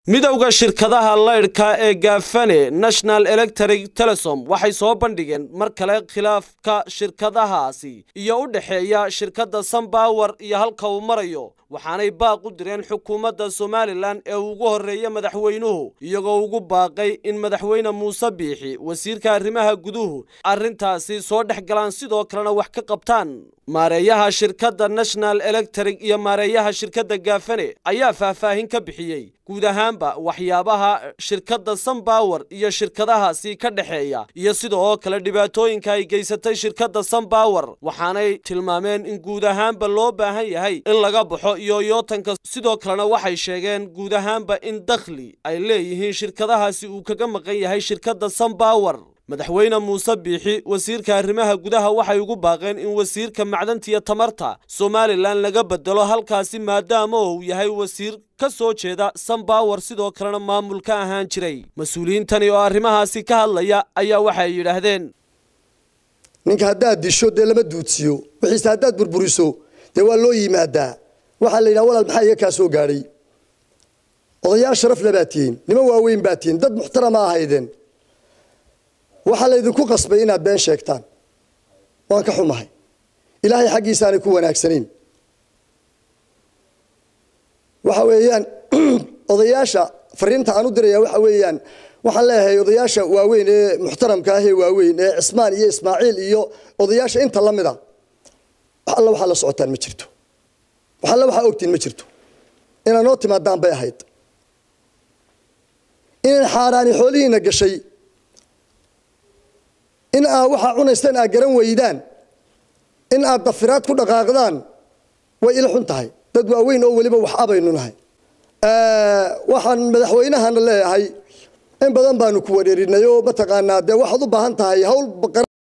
midowda shirkadaha laydhka ee gaafane national electric telesom waxay soo bandhigeen mar kale khilaafka shirkadahaasi iyo u dhexeeya shirkadda sunbower iyo halka uu marayo waxaanay baaq u direen xukuumadda somalilan ee ugu horreeya madaxweynuhu iyagoo ugu baaqay in madaxweyne muuse biixi wasiirka arrimaha guduhu arrintaasi soo dhex galaan sidoo kalena wax ka qabtaan maareeyaha shirkadda national electric iyo maareeyaha shirkadda gaafane ayaa faahfaahin ka bixiyey guud ahaanba waxyaabaha shirkadda sunbower iyo shirkadahaasi ka dhexeeya iyo sidoo kale dhibaatooyinka ay geysatay shirkadda sunbower waxaanay tilmaameen in guud ahaanba loo baahan yahay in laga baxo iyo yootanka sidoo kalena waxay sheegeen guud ahaanba in dakhli ay leeyihiin shirkadahaasi uu kaga maqan yahay shirkadda sunbower madaxweyne muuse biixi wasiirka arrimaha gudaha waxay ugu baaqeen in wasiirka macdanta iyo tamarta somalilan laga bedelo halkaasi maadaama uu yahay wasiir ka soo jeeda sunbower sidoo kalena maamul ka ahaan jiray mas-uuliyiintani oo arrimahaasi ka hadlaya ayaa waxay yidhaahdeen ninka haddaad disho dee lama duudsiyo wixiise haddaad burburiso dee waa loo yimaadaa waxaa la yidhaha walaal maxaa iga kaa soo gaadhay odayaal sharaf le baad tihiin niman waaweyn baad tihiin dad muxtarama ahaydeen waxaa laydinku qasbay inaad been sheegtaan waan ka xumahay ilaahay xaggiisaanay ku wanaagsanayn waxa weeyaan odayaasha fariinta aan u diraya waxa weeyaan waxaan leeyahay odayaasha waaweyn ee muxtaramka ah ee waaweyn ee cismaan iyo ismaaciil iyo odayaasha inta la mid a wax alla waxaa la socotaan ma jirto wax alla waxaa ogtiin ma jirto inaad noo timaadaan bay ahayd inaan xaaraani xoolihiina gashay in aad waxaa cunaystaan aad garan weydaan in aad dafiraad ku dhaqaaqdaan way ila xun tahay dad waaweyn oo weliba wax abaynu nahay waxaan madaxweynahana leeyahay in badan baanu ku wareerinay oo mataqaanaa dee waxaad u baahan tahay hawl